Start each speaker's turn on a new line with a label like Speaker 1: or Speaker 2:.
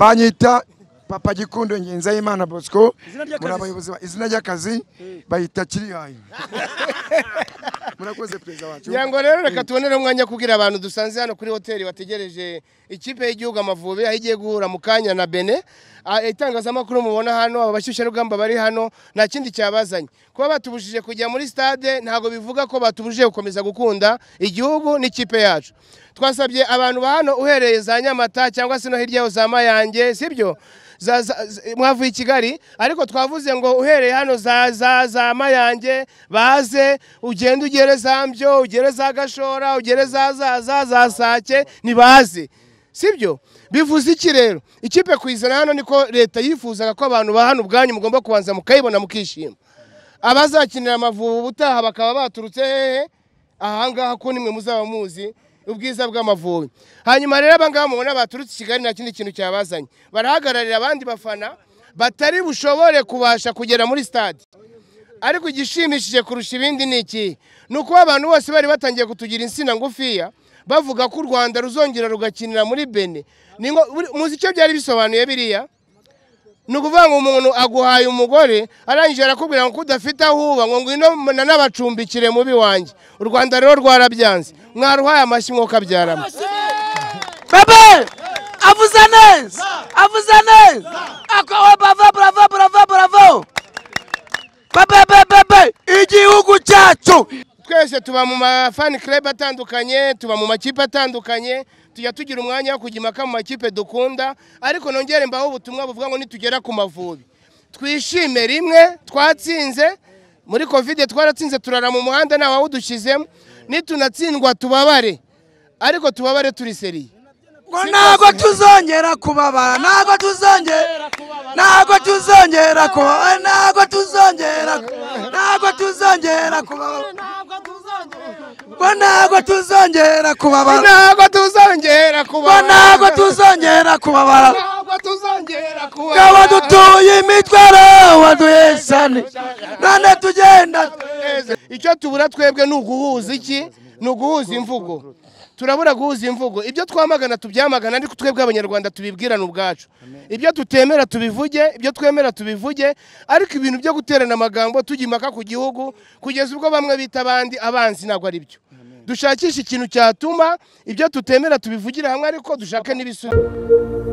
Speaker 1: banyita papa gikundo ngenzayimana bosco
Speaker 2: Izina ry'akazi
Speaker 1: muri
Speaker 2: se?
Speaker 1: abayobozi ba- izina ry'akazi bayita kiriyayi murakoze perezida wacu
Speaker 3: kugira ngo rero reka tubonere umwanya wo kubwira abantu dusanze hano kuri hoteli bategereje ikipe y'igihugu amavubi aho igiye guhura mu kanya na bene Ah, itangazamakuru mubona hano aba bashyushyarugamba bari hano nta kindi cyabazanye kuba batubujije kujya muri stade ntabwo bivuga ko batubujije gukomeza gukunda igihugu n'ikipe yacu twasabye abantu ba hano uhereye za nyamata cyangwa se no hirya yaho za mayange sibyo za, za, za, mwavuye i kigali ariko twavuze ngo uhereye hano za, za, za mayange baze ugende ugere za mbyo ugere za gashora ugere za zaza za sake nibaze sibyo bivuze iki rero ikipe kuyizana hano niko leta yifuzaga ko abantu ba hano ubwanyu mugomba kubanza mukayibona mukishima abazakinira amavubi ubutaha bakaba baturutse hehe ahangaha ko nimwe muzaba muzi ubwiza bw'amavubi hanyuma rero abangaba mubona baturutse i kigali nta kindi kintu cyabazanye barahagararira abandi bafana batari bushobore kubasha kugera muri stade ariko igishimishije kurusha ibindi ni ikihe ni uko abantu bose bari batangiye kutugira insina ngufiya bavuga ko u rwanda ruzongera rugakinira muri bene Ni ngo- buri- muzi icyo byari bisobanuye biriya ni ukuvuga ngo umuntu aguhaye umugore arangije arakubwira ngo ko udafite aho uba ngo ngwino nanabacumbikire mubi wanjye u rwanda rero rwarabyanze mwaruhaye amashyi mwokabyarama
Speaker 4: Bebe! Avuza neza! Avuza neza! Akawa bravo bravo bravo bravo! Bebe bebe bebe! Igihugu cyacu!
Speaker 3: twese tuba mu mafani club atandukanye tuba mu makipe atandukanye tujya tugira umwanya wo kujya impaka mu makipe dukunda ariko nongere mbaho ubutumwa buvuga ngo nitugera ku mavubi twishime rimwe twatsinze muri covid twaratsinze turara mu muhanda nta wawudushyizemo nitunatsindwa tubabare ariko tubabare turi seriye
Speaker 4: Ngo ntabwo tuzongera kubabara, ntabwo tuzongera ntabwo tuzongera kubabara, ntabwo tuzongera kubabara, ntabwo tuzongera kubabara, ngo ntabwo tuzongera kubabara,
Speaker 3: ntabwo tuzongera kuba
Speaker 4: ngo ntabwo tuzongera kubabara.
Speaker 3: ntabwo tuzongera kuba
Speaker 4: Ngabo dutuye imitwaro waduhesane none tugenda
Speaker 3: neza icyo tubura twebwe ni uguhuza iki ni uguhuza imvugo turabura guhuza imvugo ibyo twamagana tubyamagana ariko twebwe abanyarwanda tubibwirane ubwacu ibyo tutemera tubivuge ibyo twemera tubivuge ariko ibintu byo guterana amagambo tujya impaka ku gihugu kugeza ubwo bamwe bita abandi abanzi ntabwo ari byo dushakisha ikintu cyatuma ibyo tutemera tubivugira hamwe ariko dushake n'ibisubizo